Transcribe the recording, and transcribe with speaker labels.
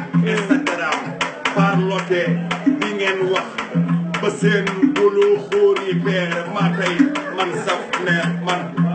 Speaker 1: Instagram parloté di ngeen wax ba seen bulu xóor yi peer maa tey man saf ne man